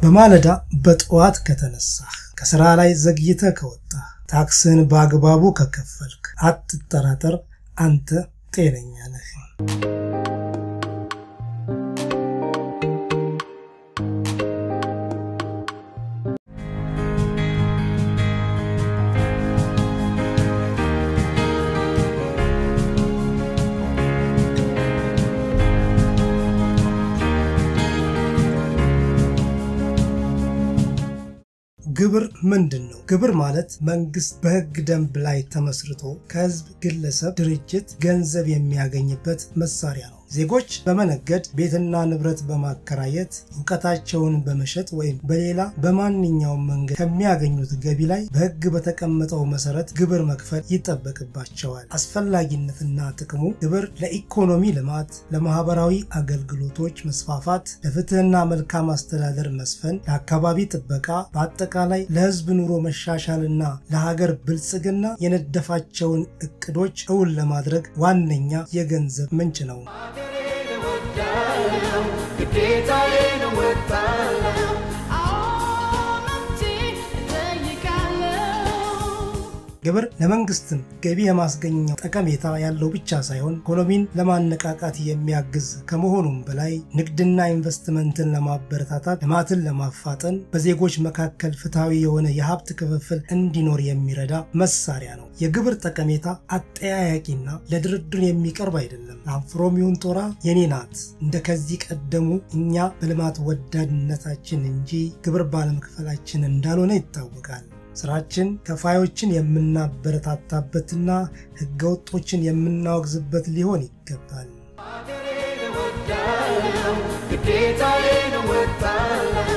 በማለዳ በጠዋት ከተነሳህ፣ ከስራ ላይ ዘግይተህ ከወጣህ፣ ታክስህን በአግባቡ ከከፈልክ፣ አትጠራጠር፣ አንተ ጤነኛ ነህ። ግብር ምንድን ነው? ግብር ማለት መንግስት በሕግ ደንብ ላይ ተመስርቶ ከህዝብ፣ ግለሰብ፣ ድርጅት ገንዘብ የሚያገኝበት መሳሪያ ነው። ዜጎች በመነገድ ቤትና ንብረት በማከራየት እውቀታቸውን በመሸጥ ወይም በሌላ በማንኛውም መንገድ ከሚያገኙት ገቢ ላይ በሕግ በተቀመጠው መሰረት ግብር መክፈል ይጠበቅባቸዋል። አስፈላጊነትና ጥቅሙ ግብር ለኢኮኖሚ ልማት፣ ለማህበራዊ አገልግሎቶች መስፋፋት፣ ለፍትህና መልካም አስተዳደር መስፈን፣ ለአካባቢ ጥበቃ፣ በአጠቃላይ ለህዝብ ኑሮ መሻሻልና ለሀገር ብልጽግና የነደፋቸውን እቅዶች እውን ለማድረግ ዋነኛ የገንዘብ ምንጭ ነው። ግዴታዬን እወጣለሁ። ግብር ለመንግስትም ገቢ የማስገኘው ጠቀሜታ ያለው ብቻ ሳይሆን ኢኮኖሚን ለማነቃቃት የሚያግዝ ከመሆኑም በላይ ንግድና ኢንቨስትመንትን ለማበረታታት፣ ልማትን ለማፋጠን፣ በዜጎች መካከል ፍትሐዊ የሆነ የሀብት ክፍፍል እንዲኖር የሚረዳ መሳሪያ ነው። የግብር ጠቀሜታ አጠያያቂና ለድርድር የሚቀርብ አይደለም። ለአንፍሮም ይሁን ጦራ የኔ ናት እንደ ከዚህ ቀደሙ እኛ በልማት ወዳድነታችን እንጂ ግብር ባለመክፈላችን እንዳልሆነ ይታወቃል። ስራችን ከፋዮችን የምናበረታታበትና ህገወጦችን የምናወግዝበት ሊሆን ይገባል። ሀገሬን እወዳለሁ። ግዴታዬን እወጣለሁ።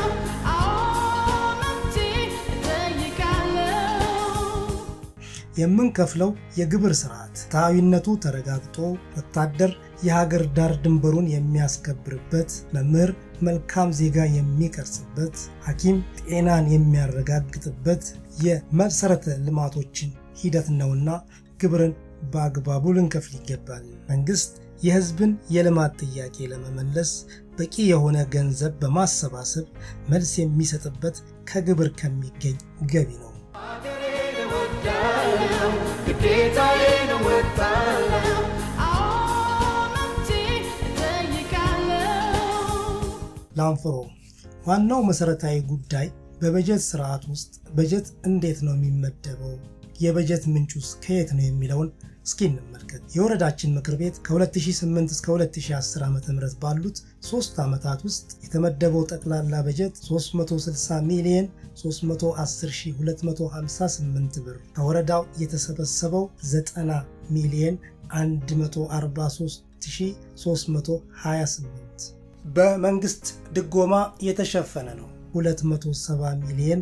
የምንከፍለው የግብር ስርዓት ፍትሐዊነቱ ተረጋግጦ ወታደር የሀገር ዳር ድንበሩን የሚያስከብርበት፣ መምህር መልካም ዜጋ የሚቀርጽበት፣ ሐኪም ጤናን የሚያረጋግጥበት የመሰረተ ልማቶችን ሂደት ነውና ግብርን በአግባቡ ልንከፍል ይገባል። መንግስት የህዝብን የልማት ጥያቄ ለመመለስ በቂ የሆነ ገንዘብ በማሰባሰብ መልስ የሚሰጥበት ከግብር ከሚገኝ ገቢ ነው። ሀገሬን እወዳለሁ። ግዴታዬን እወጣለሁ። ላንፍሮ ዋናው መሰረታዊ ጉዳይ በበጀት ስርዓት ውስጥ በጀት እንዴት ነው የሚመደበው፣ የበጀት ምንጩስ ከየት ነው የሚለውን እስኪ እንመልከት። የወረዳችን ምክር ቤት ከ2008 እስከ 2010 ዓ ም ባሉት ሶስት ዓመታት ውስጥ የተመደበው ጠቅላላ በጀት 360 ሚሊዮን 310258 ብር፣ ከወረዳው የተሰበሰበው 90 ሚሊዮን 143328 በመንግስት ድጎማ የተሸፈነ ነው 270 ሚሊዮን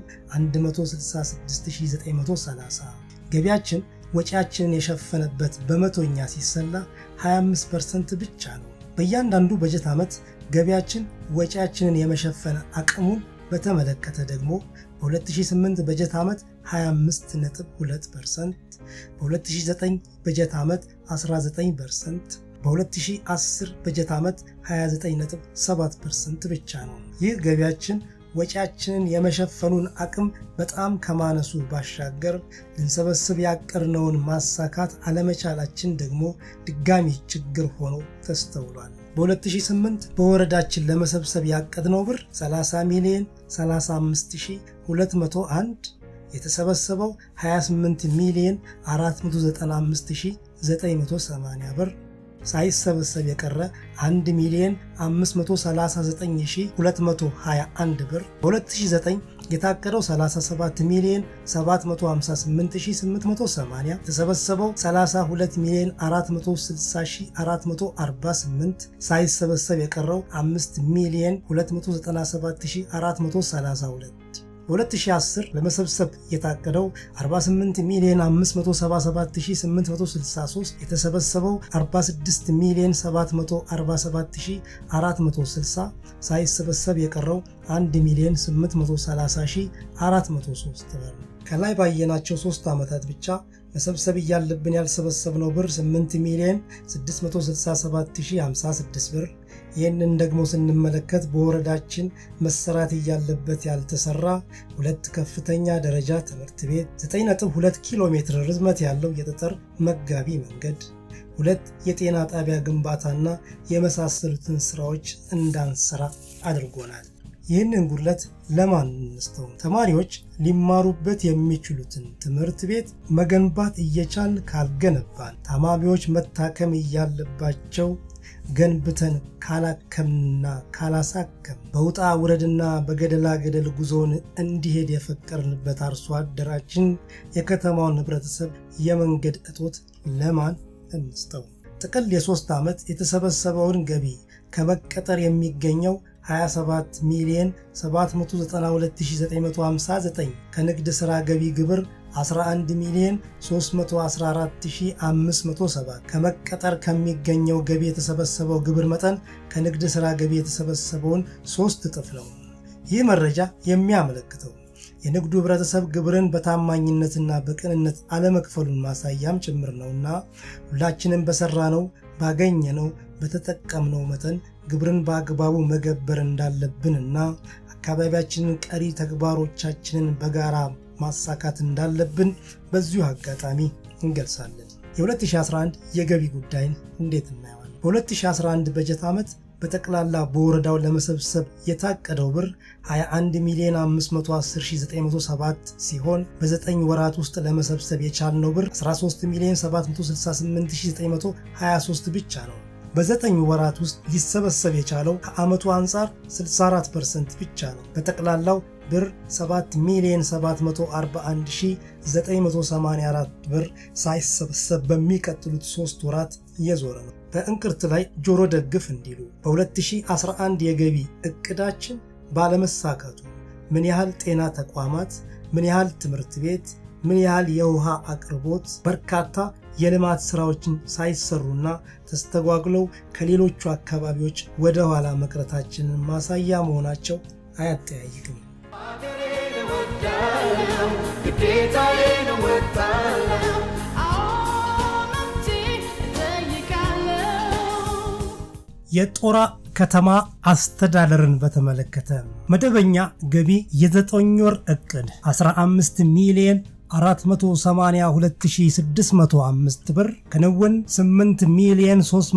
166930 ገቢያችን ወጪያችንን የሸፈነበት በመቶኛ ሲሰላ 25 ፐርሰንት ብቻ ነው። በእያንዳንዱ በጀት ዓመት ገቢያችን ወጪያችንን የመሸፈነ አቅሙን በተመለከተ ደግሞ በ2008 በጀት ዓመት 25.2 ፐርሰንት፣ በ2009 በጀት ዓመት 19 ፐርሰንት በ2010 በጀት ዓመት 29.7 ፐርሰንት ብቻ ነው። ይህ ገቢያችን ወጪያችንን የመሸፈኑን አቅም በጣም ከማነሱ ባሻገር ልንሰበስብ ያቀድነውን ማሳካት አለመቻላችን ደግሞ ድጋሚ ችግር ሆኖ ተስተውሏል። በ2008 በወረዳችን ለመሰብሰብ ያቀድነው ብር 30 ሚሊዮን 35201 የተሰበሰበው 28 ሚሊዮን 495980 ብር ሳይሰበሰብ የቀረ 1 ሚሊዮን 539221 ብር በ2009 የታቀደው 37 ሚሊዮን 758880 የተሰበሰበው 32 ሚሊዮን 460448 ሳይሰበሰብ የቀረው 5 ሚሊዮን 297432 በ2010 ለመሰብሰብ የታቀደው 48 ሚሊዮን 577863 የተሰበሰበው 46 ሚሊዮን 747460 ሳይሰበሰብ የቀረው 1 ሚሊዮን 830403 ብር። ከላይ ባየናቸው ሶስት ዓመታት ብቻ መሰብሰብ እያለብን ያልሰበሰብነው ብር 8 ሚሊዮን 667056 ብር፣ ይህንን ደግሞ ስንመለከት በወረዳችን መሰራት እያለበት ያልተሰራ ሁለት ከፍተኛ ደረጃ ትምህርት ቤት፣ 9.2 ኪሎ ሜትር ርዝመት ያለው የጠጠር መጋቢ መንገድ፣ ሁለት የጤና ጣቢያ ግንባታና የመሳሰሉትን ስራዎች እንዳንሰራ አድርጎናል። ይህንን ጉድለት ለማን እንስተው? ተማሪዎች ሊማሩበት የሚችሉትን ትምህርት ቤት መገንባት እየቻል ካልገነባን፣ ታማሚዎች መታከም እያለባቸው ገንብተን ካላከምና ካላሳከም በውጣ ውረድና በገደላ ገደል ጉዞውን እንዲሄድ የፈቀርንበት አርሶ አደራችን የከተማውን ህብረተሰብ የመንገድ እጦት ለማን እንስጠው? ጥቅል የሶስት ዓመት የተሰበሰበውን ገቢ ከመቀጠር የሚገኘው 27 ሚሊዮን 792959 ከንግድ ሥራ ገቢ ግብር 11 ሚሊዮን 314507 ከመቀጠር ከሚገኘው ገቢ የተሰበሰበው ግብር መጠን ከንግድ ሥራ ገቢ የተሰበሰበውን ሶስት እጥፍ ነው። ይህ መረጃ የሚያመለክተው የንግዱ ህብረተሰብ ግብርን በታማኝነትና በቅንነት አለመክፈሉን ማሳያም ጭምር ነውና ሁላችንም በሰራነው ባገኘነው በተጠቀምነው መጠን ግብርን በአግባቡ መገበር እንዳለብንና አካባቢያችንን ቀሪ ተግባሮቻችንን በጋራ ማሳካት እንዳለብን በዚሁ አጋጣሚ እንገልጻለን። የ2011 የገቢ ጉዳይን እንዴት እናየዋለን? በ2011 በጀት ዓመት በጠቅላላ በወረዳው ለመሰብሰብ የታቀደው ብር 21 ሚሊዮን 510907 ሲሆን በ9 ወራት ውስጥ ለመሰብሰብ የቻልነው ብር 13 ሚሊዮን 768923 ብቻ ነው። በዘጠኝ ወራት ውስጥ ሊሰበሰብ የቻለው ከዓመቱ አንጻር 64 ፐርሰንት ብቻ ነው። በጠቅላላው ብር 7 ሚሊዮን 741984 ብር ሳይሰበሰብ በሚቀጥሉት ሶስት ወራት እየዞረ ነው። በእንቅርት ላይ ጆሮ ደግፍ እንዲሉ በ2011 የገቢ እቅዳችን ባለመሳካቱ ምን ያህል ጤና ተቋማት፣ ምን ያህል ትምህርት ቤት፣ ምን ያህል የውሃ አቅርቦት፣ በርካታ የልማት ስራዎችን ሳይሰሩና ተስተጓጉለው ከሌሎቹ አካባቢዎች ወደ ኋላ መቅረታችንን ማሳያ መሆናቸው አያጠያይቅም። ሀገሬን እወዳለሁ፣ ግዴታዬን እወጣለሁ። የጦራ ከተማ አስተዳደርን በተመለከተ መደበኛ ገቢ የዘጠኝ ወር እቅድ 15 ሚሊዮን 482605 ብር ክንውን 8 ሚሊዮን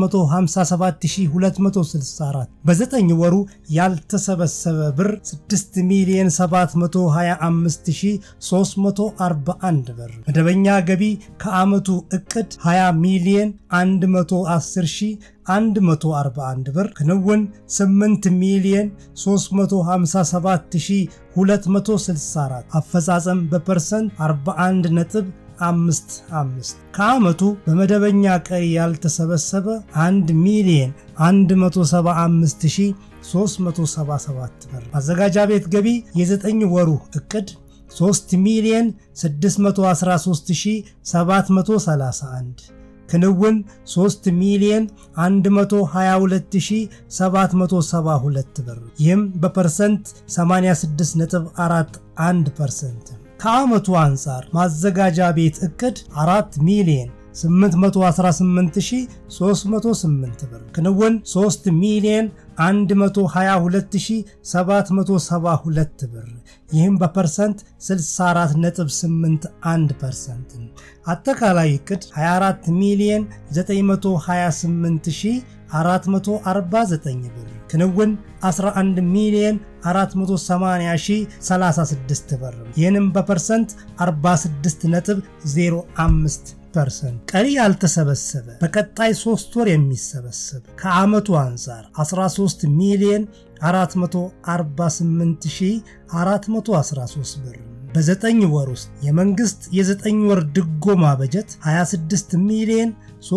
357264 በዘጠኝ ወሩ ያልተሰበሰበ ብር 6 ሚሊዮን 725341 ብር መደበኛ ገቢ ከዓመቱ እቅድ 20 ሚሊዮን 110141 ብር ክንውን 8 ሚሊዮን 357264 አፈጻጸም በፐርሰንት 41 ነጥብ አምስት አምስት ከዓመቱ በመደበኛ ቀሪ ያልተሰበሰበ 1 ሚሊዮን 175377 ብር ማዘጋጃ ቤት ገቢ የዘጠኝ ወሩ እቅድ 3 ሚሊዮን 613731 ክንውን 3 ሚሊዮን 122772 ብር ይህም በፐርሰንት 86.41 ፐርሰንት ከዓመቱ አንጻር ማዘጋጃ ቤት እቅድ 4 ሚሊዮን 818308 ብር ክንውን 3 ሚሊዮን 122772 ብር ይህም በፐርሰንት 64.81 ፐርሰንት አጠቃላይ እቅድ 24 ሚሊዮን 928449 ብር ክንውን 11 ሚሊዮን 480036 ብር ይህንም በፐርሰንት 46.05 ፐርሰንት ቀሪ ያልተሰበሰበ በቀጣይ ሶስት ወር የሚሰበሰብ ከዓመቱ አንጻር 13 ሚሊዮን 448413 ብር በዘጠኝ ወር ውስጥ የመንግስት የዘጠኝ ወር ድጎማ በጀት 26 ሚሊዮን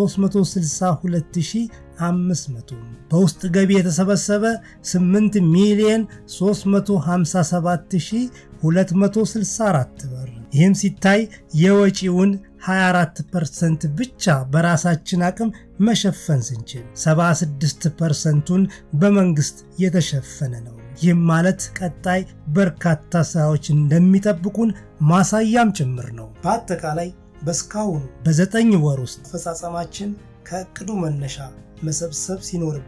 362500 በውስጥ ገቢ የተሰበሰበ 8 ሚሊዮን 357264 ብር ይህም ሲታይ የወጪውን 24 ፐርሰንት ብቻ በራሳችን አቅም መሸፈን ስንችል 76 ፐርሰንቱን በመንግስት የተሸፈነ ነው። ይህም ማለት ቀጣይ በርካታ ስራዎች እንደሚጠብቁን ማሳያም ጭምር ነው። በአጠቃላይ በእስካሁኑ በዘጠኝ ወር ውስጥ አፈጻጸማችን ከእቅዱ መነሻ መሰብሰብ ሲኖርብን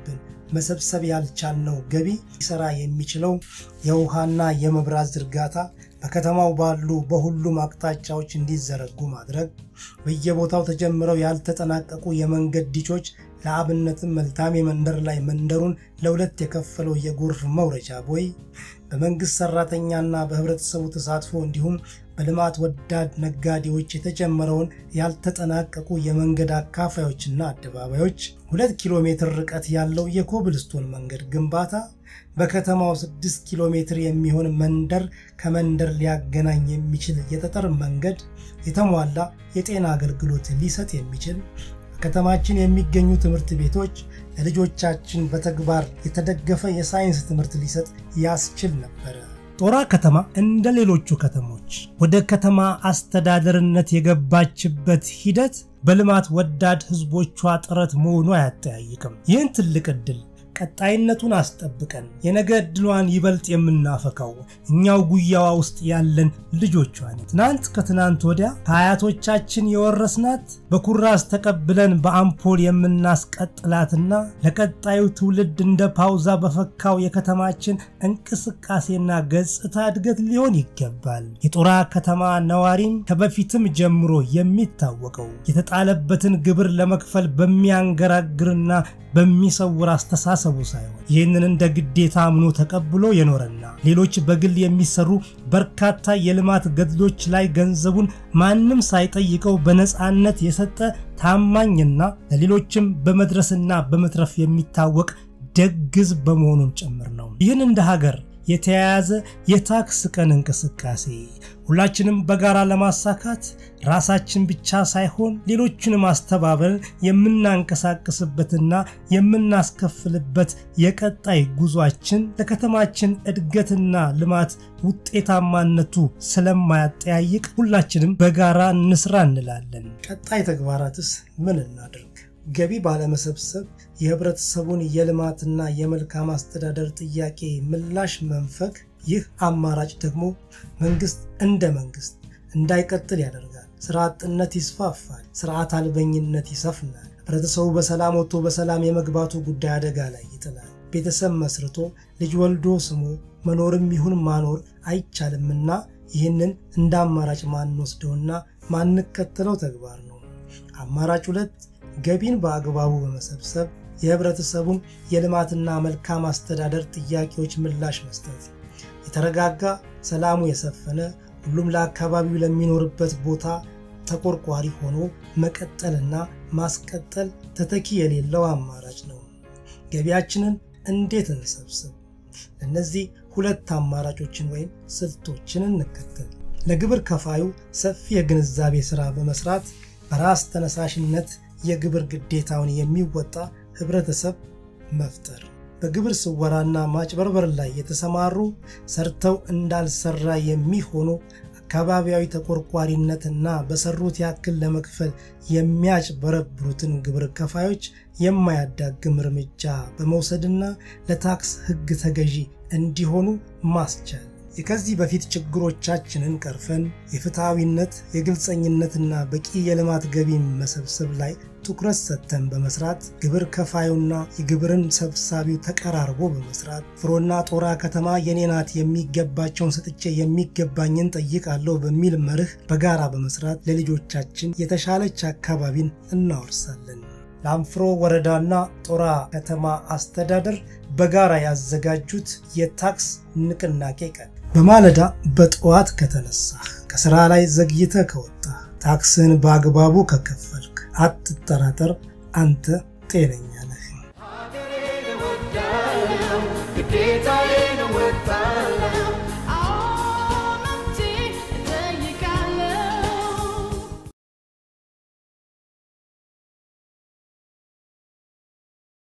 መሰብሰብ ያልቻልነው ገቢ ሊሰራ የሚችለው የውሃና የመብራት ዝርጋታ በከተማው ባሉ በሁሉም አቅጣጫዎች እንዲዘረጉ ማድረግ፣ በየቦታው ተጀምረው ያልተጠናቀቁ የመንገድ ዲቾች ለአብነትም መልታሜ መንደር ላይ መንደሩን ለሁለት የከፈለው የጎርፍ መውረጃ ቦይ በመንግሥት ሠራተኛና በኅብረተሰቡ ተሳትፎ እንዲሁም በልማት ወዳድ ነጋዴዎች የተጀመረውን ያልተጠናቀቁ የመንገድ አካፋዮችና አደባባዮች፣ ሁለት ኪሎ ሜትር ርቀት ያለው የኮብልስቶን መንገድ ግንባታ በከተማው 6 ኪሎ ሜትር የሚሆን መንደር ከመንደር ሊያገናኝ የሚችል የጠጠር መንገድ፣ የተሟላ የጤና አገልግሎት ሊሰጥ የሚችል በከተማችን የሚገኙ ትምህርት ቤቶች ለልጆቻችን በተግባር የተደገፈ የሳይንስ ትምህርት ሊሰጥ ያስችል ነበረ። ጦራ ከተማ እንደ ሌሎቹ ከተሞች ወደ ከተማ አስተዳደርነት የገባችበት ሂደት በልማት ወዳድ ሕዝቦቿ ጥረት መሆኑ አያጠያይቅም። ይህን ትልቅ ዕድል ቀጣይነቱን አስጠብቀን የነገ ዕድሏን ይበልጥ የምናፈካው እኛው ጉያዋ ውስጥ ያለን ልጆቿ ነን። ትናንት ከትናንት ወዲያ ከአያቶቻችን የወረስናት በኩራዝ ተቀብለን በአምፖል የምናስቀጥላትና ለቀጣዩ ትውልድ እንደ ፓውዛ በፈካው የከተማችን እንቅስቃሴና ገጽታ እድገት ሊሆን ይገባል። የጦራ ከተማ ነዋሪም ከበፊትም ጀምሮ የሚታወቀው የተጣለበትን ግብር ለመክፈል በሚያንገራግርና በሚሰውር አስተሳሰቡ ሳይሆን ይህንን እንደ ግዴታ አምኖ ተቀብሎ የኖረና ሌሎች በግል የሚሰሩ በርካታ የልማት ገድሎች ላይ ገንዘቡን ማንም ሳይጠይቀው በነፃነት የሰጠ ታማኝና ለሌሎችም በመድረስና በመትረፍ የሚታወቅ ደግ ሕዝብ በመሆኑም ጭምር ነው። ይህን እንደ ሀገር የተያያዘ የታክስ ቀን እንቅስቃሴ ሁላችንም በጋራ ለማሳካት ራሳችን ብቻ ሳይሆን ሌሎችንም አስተባበርን የምናንቀሳቅስበትና የምናስከፍልበት የቀጣይ ጉዟችን ለከተማችን እድገትና ልማት ውጤታማነቱ ስለማያጠያይቅ ሁላችንም በጋራ እንስራ እንላለን። ቀጣይ ተግባራትስ ምን እናድርግ? ገቢ ባለመሰብሰብ የህብረተሰቡን የልማትና የመልካም አስተዳደር ጥያቄ ምላሽ መንፈግ። ይህ አማራጭ ደግሞ መንግስት እንደ መንግስት እንዳይቀጥል ያደርጋል። ስራ አጥነት ይስፋፋል። ስርዓት አልበኝነት ይሰፍናል። ህብረተሰቡ በሰላም ወጥቶ በሰላም የመግባቱ ጉዳይ አደጋ ላይ ይጥላል። ቤተሰብ መስርቶ ልጅ ወልዶ ስሞ መኖርም ይሁን ማኖር አይቻልምና ይህንን እንደ አማራጭ ማንወስደውና ማንከተለው ተግባር ነው። አማራጭ ሁለት ገቢን በአግባቡ በመሰብሰብ የህብረተሰቡን የልማትና መልካም አስተዳደር ጥያቄዎች ምላሽ መስጠት፣ የተረጋጋ ሰላሙ የሰፈነ ሁሉም ለአካባቢው ለሚኖርበት ቦታ ተቆርቋሪ ሆኖ መቀጠልና ማስቀጠል ተተኪ የሌለው አማራጭ ነው። ገቢያችንን እንዴት እንሰብስብ? እነዚህ ሁለት አማራጮችን ወይም ስልቶችን እንከተል። ለግብር ከፋዩ ሰፊ የግንዛቤ ሥራ በመስራት በራስ ተነሳሽነት የግብር ግዴታውን የሚወጣ ህብረተሰብ መፍጠር። በግብር ስወራና ማጭበርበር ላይ የተሰማሩ ሰርተው እንዳልሰራ የሚሆኑ አካባቢያዊ ተቆርቋሪነትና በሰሩት ያክል ለመክፈል የሚያጭበረብሩትን ግብር ከፋዮች የማያዳግም እርምጃ በመውሰድና ለታክስ ሕግ ተገዢ እንዲሆኑ ማስቻል። የከዚህ በፊት ችግሮቻችንን ቀርፈን የፍትሐዊነት የግልጸኝነትና በቂ የልማት ገቢ መሰብሰብ ላይ ትኩረት ሰጥተን በመስራት ግብር ከፋዩና የግብርን ሰብሳቢው ተቀራርቦ በመስራት ፍሮና ጦራ ከተማ የኔ ናት የሚገባቸውን ሰጥቼ የሚገባኝን ጠይቃለሁ በሚል መርህ በጋራ በመስራት ለልጆቻችን የተሻለች አካባቢን እናወርሳለን። ለአንፍሮ ወረዳና ጦራ ከተማ አስተዳደር በጋራ ያዘጋጁት የታክስ ንቅናቄ ቀን በማለዳ በጠዋት ከተነሳህ፣ ከስራ ላይ ዘግይተህ ከወጣህ፣ ታክስን በአግባቡ ከከፈልክ አትጠራጠር፣ አንተ ጤነኛ